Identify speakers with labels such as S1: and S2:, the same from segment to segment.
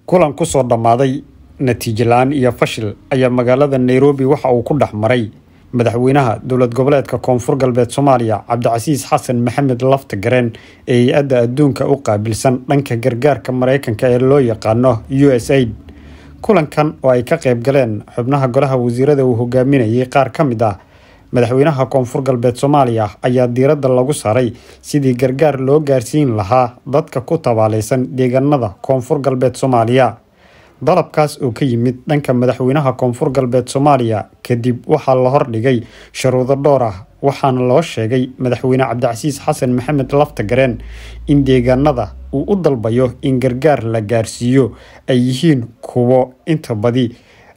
S1: kulan kusoo dhammaaday natiijo la-aan iyo fashil ayaa magaalada nairobi waxa uu ku dhex maray madaxweynaha dowlad goboleedka koonfur galbeed soomaaliya cabdicasiis xasan maxamed lafta gareen ee hay-adda adduunka u qaabilsan dhanka gargaarka mareykanka ee loo yaqaano u s aid kulankan oo ay ka qayb galeen xubnaha golaha wasiirada uu hogaaminayay qaar ka mid ah madaxweynaha koonfur galbeed soomaaliya ayaa diiradda lagu saaray sidii gargaar loo gaarsiin lahaa dadka ku tabaaleysan deegaanada koonfur galbeed soomaaliya dalabkaas oo ka yimid dhanka madaxweynaha koonfur galbeed soomaaliya kadib waxaa la hordhigay sharuudo dhowr ah waxaana loo sheegay madaxweyne cabdicasiis xasan maxamed lafta gareen in deegaanada uu u dalbayo in gargaar la gaarsiiyo ay yihiin kuwo inta badi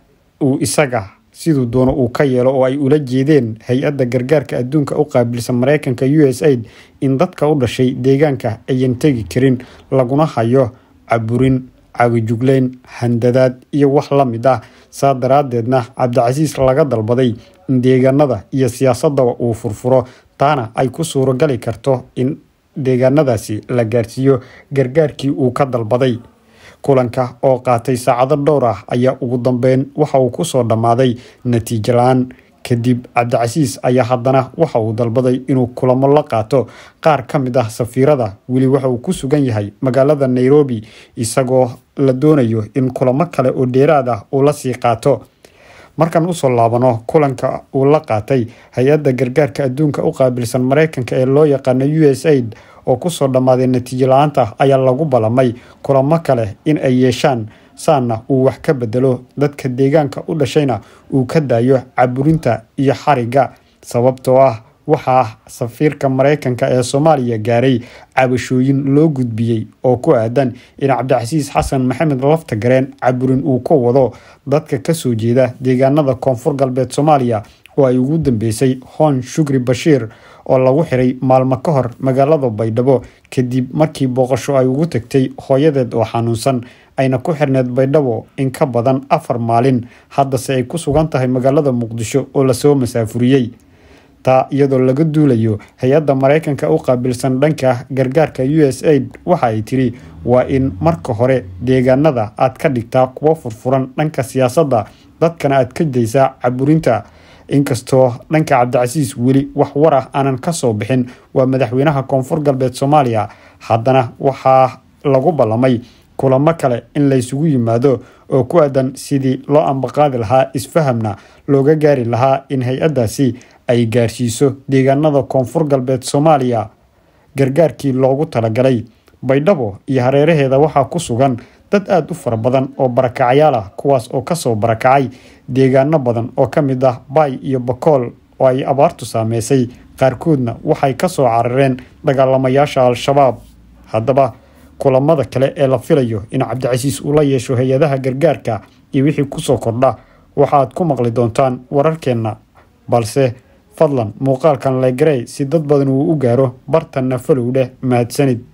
S1: uu isaga siduu doono uu ka yeelo oo ay ula jeedeen hay-adda gargaarka adduunka u qaabilsan mareykanka u s aid in dadka u dhashay deegaanka ayan tegi karin laguna hayo caburin caagijugleyn handadaad iyo wax la mid ah saa daraadeedna cabdicasiis laga dalbaday in deegaanada iyo siyaasadaba uu furfuro taana ay ku suuragali karto in deegaanadaasi la gaarsiiyo gargaarkii uu ka dalbaday kulanka oo qaatay saacado dhowr ah ayaa ugu dambeyn waxa uu kusoo dhammaaday natiijo la-aan kadib cabdicasiis ayaa haddana waxa uu dalbaday inuu kulamo la qaato qaar ka mid ah safiirada weli waxa uu ku sugan yahay magaalada nairobi isagoo la doonayo in kulamo kale oo dheeraad ah uu la sii qaato markaan usoo laabano kulanka uu la qaatay hay-adda gargaarka adduunka u qaabilsan mareykanka ee loo yaqaano u s aid oo kusoo dhammaaday natiijo la-aanta ayaa lagu ballamay kulamo kale in ay yeeshaan saana uu wax ka bedelo dadka deegaanka u dhashayna uu ka daayo caburinta iyo xariga sababtoo ah waxaa safiirka mareykanka ee soomaaliya gaaray cabashooyin loo gudbiyey oo ku aadan in cabdicasiis xasan maxamed lafta gareen caburin uu ka wado dadka kasoo jeeda deegaanada koonfur galbeed soomaaliya oo ay ugu dambeysay hoon shukri bashiir oo lagu xiray maalmo ka hor magaalada baydhabo kadib markii booqasho ay ugu tagtay hooyadeed oo xanuunsan ayna ku xirneed baydhabo in ka badan afar maalin haddase ay ku sugan tahay magaalada muqdisho oo lasoo masaafuriyey taa iyadoo laga duulayo hay-adda mareykanka u qaabilsan dhanka gargaarka u s aid waxa ay tiri waa in marka hore deegaanada aad ka dhigtaa kuwo furfuran dhanka siyaasadda dadkana aad ka daysaa caburinta inkastoo dhanka cabdicasiis weli wax war ah aanan ka soo bixin waa madaxweynaha koonfur galbeed soomaaliya haddana waxaa lagu ballamay kulamo kale in laysugu yimaado oo ku aadan sidii loo ambaqaadi lahaa isfahamna looga gaari lahaa in hay-addaasi ay gaarsiiso deegaanada koonfur galbeed soomaaliya gargaarkii loogu talagalay baydhabo iyo hareeraheeda waxaa ku sugan dad aada u fara badan oo barakacyaal ah kuwaas oo kasoo barakacay deegaano badan oo ka mid ah baay iyo bakool oo ay abaartu saameysay qaarkoodna waxay kasoo carareen dagaalamayaasha al-shabaab haddaba kulamada kale ee la filayo in cabdicasiis uu la yeesho hay-adaha gargaarka iyo wixii kusoo kordha waxaad ku maqli doontaan wararkeenna balse fadlan muuqaalkan legarey si dad badan uu u gaaro bartanna falow dheh mahadsanid